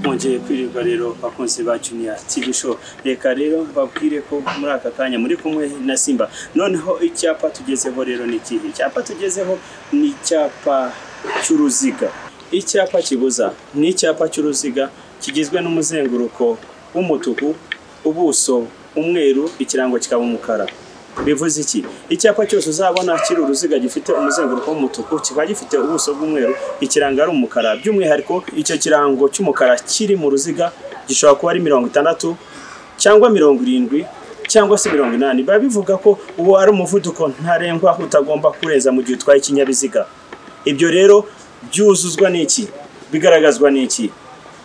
bongeye kwirirwa rero bakunzi ba Junior TV show reka rero babwire ko muri aka kanya muri kumwe na Simba noneho icyapa tugezeho rero ni ikihe icyapa tugezeho ni icyapa cy'uruziga icyapa kibuza ni icyapa cy'uruziga kigizwe n'umuzenguruko w'umutuku ubuso umweru ikirango kikaba umukara bivuze iki icyapa cyose uzabona kiri uruziga gifite umuzenguruko w'umutuku kiba gifite ubuso bw'umweru ikirango ari umukara by'umwihariko icyo kirango cy'umukara kiri mu ruziga gishobora kuba ari mirongo itandatu cyangwa mirongo irindwi cyangwa se mirongo inani biba bivuga ko uwo ari umuvuduko ntarengwa utagomba kurenza mu gihe utwaye ikinyabiziga ibyo rero byuzuzwa n'iki bigaragazwa n'iki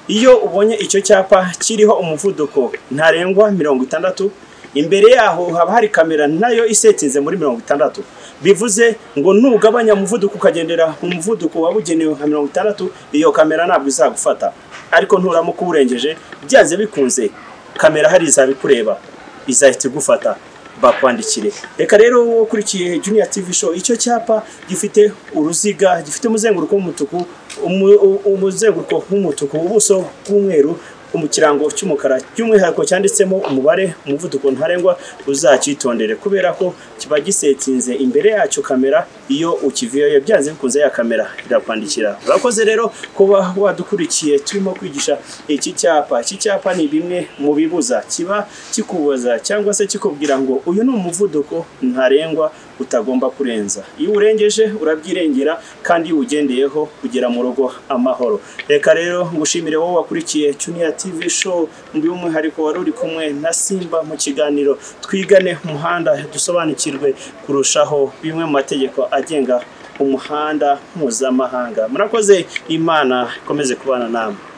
iyo ubonye icyo cyapa kiriho umuvuduko ntarengwa mirongo itandatu imbere yaho haba hari kamera nayo isetinze muri mirongo itandatu bivuze ngo nugabanya umuvuduko ukagendera mu muvuduko wabugenewe nka mirongo itandatu iyo kamera ntabwo izagufata ariko nturamuka uwurengeje byanze bikunze kamera hari izabikureba izahita igufata bakwandikire reka rero wowe ukurikiye juniya tivi show icyo cyapa gifite uruziga gifite umuzenguruko w'umutuku umu- u- umuzenguruko w'umutuku ubuso bw'umweru mu kirango cy'umukara by'umwihariko cyanditsemo umubare umuvuduko ntarengwa uzacyitondere kubera ko kiba gisetinze imbere yacyo kamera iyo ukiviyeyo byanze bikunze ya kamera irakwandikira urakoze rero kuba wadukurikiye turimo kwigisha iki cyapa iki cyapa ni bimwe mu bibuza kiba kikubuza cyangwa se kikubwira ngo uyu ni umuvuduko ntarengwa utagomba kurenza iyo uwurengeje urabyirengera kandi iyo uwugendeyeho ugera mu rugo amahoro reka rero ngushimire wowe wakurikiye Junior TV show by'umwihariko wari uri kumwe na Simba mu kiganiro twigane umuhanda dusobanukirwe kurushaho bimwe mu mategeko agenga umuhanda mpuzamahanga murakoze imana ikomeze kubana namwe